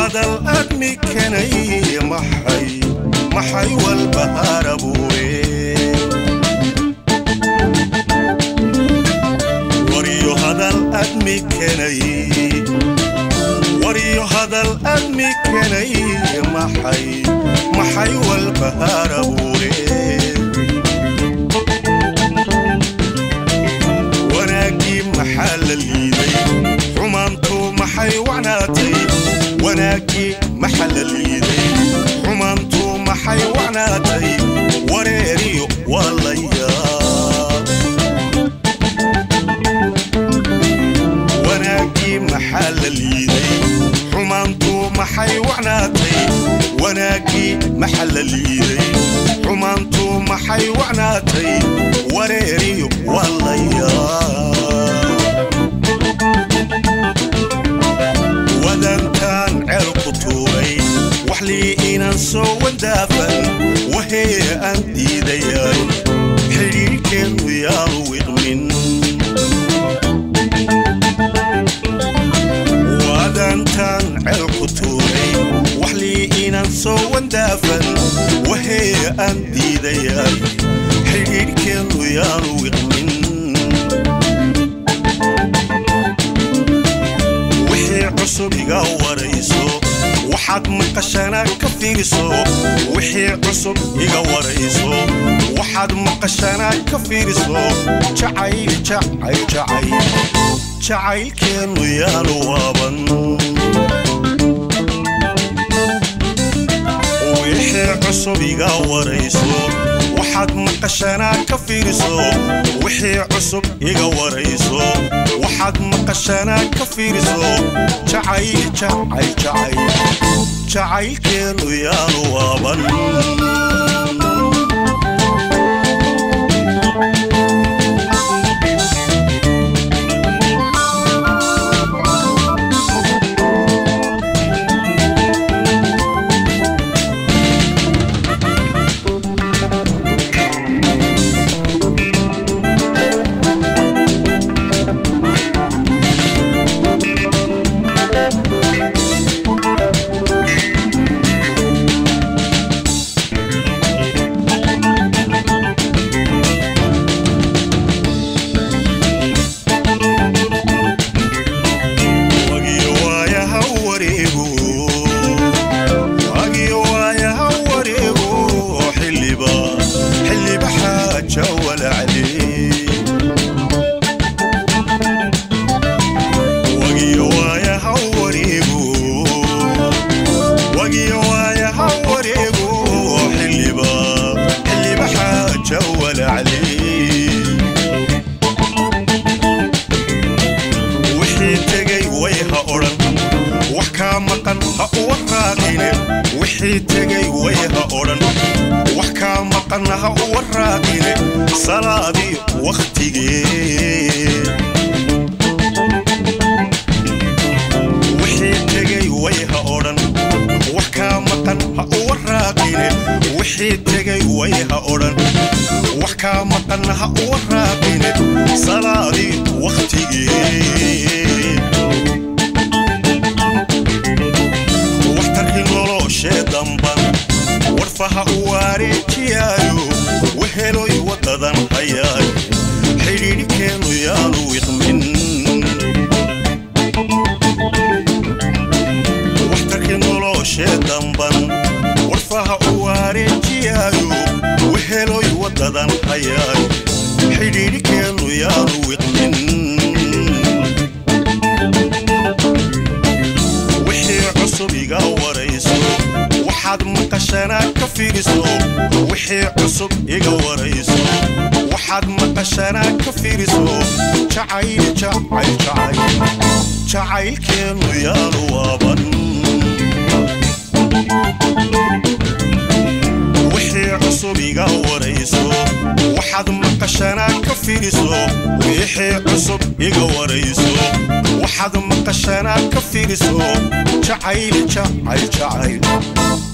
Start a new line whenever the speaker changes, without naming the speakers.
hadal admi kenay maxay maxay walbahaar abuure waryo hadal admi kenay waryo hadal admi kenay maxay maxay walbahaar abuure wanaaggii maxaa la liiday xumaantu maxay wacnaatay wanaaggii maxa la liiday xumaantu maxay wacnaatay wareeriyo waa la yaab wanaaggii maxaa la liiday xumaantu maxay wacnaatay wanaaggii maxa la liiday xumaantu maxay wacnaatay wareeriyo waa la yaab wadantaan ceel ku tuuray wax lii inaan soo wadaafan wahee aan diidayay xidhiirhkeenu yaanu wiqmin wadantaan ceel ku tuuray wax lii inaan soo wadaafan wahee aan diidayay xidhiirhkeenu yaanu wiqmin wixii cusub iga warayso waxaad maqashana ka fiiriso wixii cusub iga warayso waxaad maqashana ka fiiriso jacayl jacayl jacayl jacaylkeennu yaanu waaban wixii cusub iga warayso waxaad maqashana ka fiiriso wixii cusub iga warayso waxaad maqashana ka fiiriso jacayl jacayl jacayl jacaylkeennu yaanu waaban wagiyo waayaha wareego wagiyo waayaha wareego xilliba xilliba xaaja walacde wagiyo waayaha wareego wagiyo waayaha wareego xilliba xilliba xaaja walacde wixii tegay way ha odhan wax kaa maqan ha uwa raaqine wixii tegay way ha odhan wax kaa maqan ha uwa raaqine salaadii wakhtigee wixii tegay way ha odhan wax kaa maqan ha uwa raaqine wixii tegay way ha odhan wax kaa maqan ha uwa raaqine salaadii wakhtigee waxtarkii noloshee damban warfaha u wareejiyaayo weheloy wadadan hayaayo xidhiidhkeennu yaanu wiqmin waxtarkii noloshee damban warfaha u wareejiyaayo weheloy wadadan hayaayo xidhiidhkeennu yaanu wiqmin wixii cusub iga warayso waxaad maqashana ka fiiriso wixii cusub iga warayso waxaad maqashana ka fiiriso jacayl jacayl jacayl jacaylkeennu yaanu waaban wixii cusub iga warayso waxaad maqashana ka fiiriso wixii cusub iga warayso waxaad maqashana ka fiiriso jacayl jacayl jacayl